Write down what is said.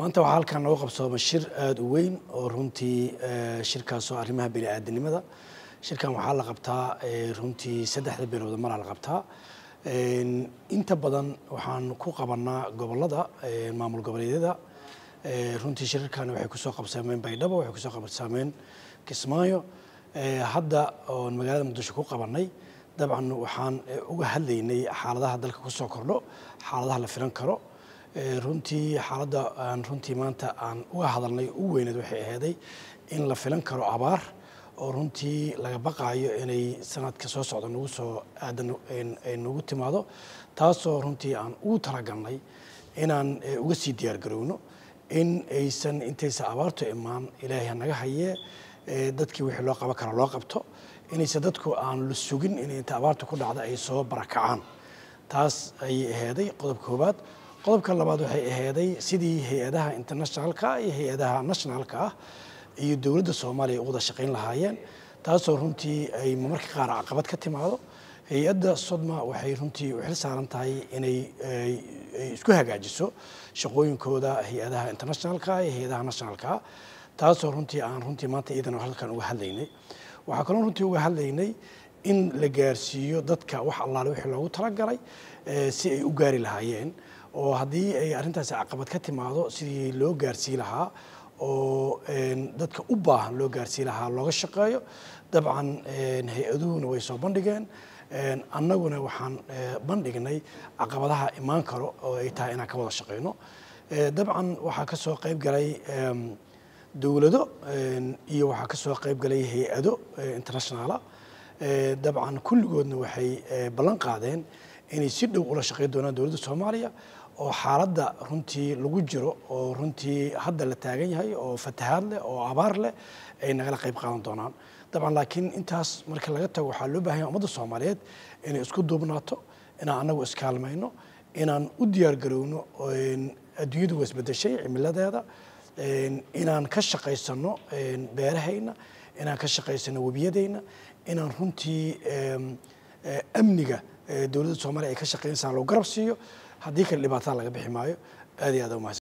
maanta waxaa halkan nooga qabsooma shir aada u weyn oo runtii shirkaasoo arrimaha bini-aadanimada shirkan waxaa la qabtaa runtii saddexda bilood maraa la qabtaa inta badan waxaan ku qabanaa gobolada maamul goboleedyada runtii shirarkan waxay kusoo qabsaameen baydhabo waxay kusoo qabsaameen kismaayo hadda oon magaalada muqdisho ku qabanay dabcan waxaan uga hadlaynay xaaladaha dalka kusoo kordho xaaladaha la filan karo runtii xaaladda aan runtii maanta aan uga hadalnay ugu weyneed waxay ahaaday in la filan karo abaar oo runtii laga baqaayo inay sanadka soo socda nagu soo aadan ay nagu timaado taasoo runtii aan ugu talagalnay inaan uga sii diyaargarowno in aysan intaysa abaartu imaan ilaahay hanaga hayee dadkii wixii loo qaban kara loo qabto inaysan dadku aan la sugin in inta abaarta ku dhacda ay soo barakacaan taas ayay ahaaday qodobka koowaad qodobka labaad waxay ahaaday sidii hay-adaha internationalka iyo hay-adaha nationalka ah iyo dowladda soomaaliya ay u wada shaqayn lahaayeen taasoo runtii ay marmarka qaar caqabad ka timaado hay-adda sodma waxay runtii u xil saaran tahay inay isku hagaajiso shaqooyinkooda hay-adaha internationalka iyo hay-adaha nationalka taasoo runtii aan runtii maanta iyadana halkan uga hadlaynay waxaa kaloo runtii uga hadlaynay in la gaarsiiyo dadka wax allaale wixii loogu talagalay si ay u gaari lahaayeen oo haddii ay arrintaasi caqabad ka timaado sidii loo gaarsii lahaa oo dadka u baahan loo gaarsii lahaa looga shaqeeyo dabcan hay-aduhuna way soo bandhigeen annaguna waxaan bandhignay caqabadaha imaan karo oo ay tahay inaan ka wada shaqeyno dabcan waxaa ka soo qayb galay dowlado iyo waxaa ka soo qayb galay hay-ado internationaala dabcan kulligoodna waxay ballan qaadeen inay si dhow ula shaqeyn doonaan dowladda soomaaliya oo xaaladda runtii lagu jiro oo runtii hadda la taagan yahay oo fatahaad leh oo abaar leh ay nagala qayb qaadan doonaan dabcan laakiin intaas marka laga tago waxaa loo bahan yahay ummadda soomaaliyeed inay isku duubnaato inaan annagu iskaalmayno inaan u diyaargarowno adduunyadu waa isbedeshay cimiladeeda inaan ka shaqaysano beerahayna inaan ka shaqaysano webiyadayna inaan runtii amniga dowladda soomaliya ay ka shaqeynaysaa loo garab siiyo haddii kale dhibaatada laga bixi maayo aad iyo aad umahadsan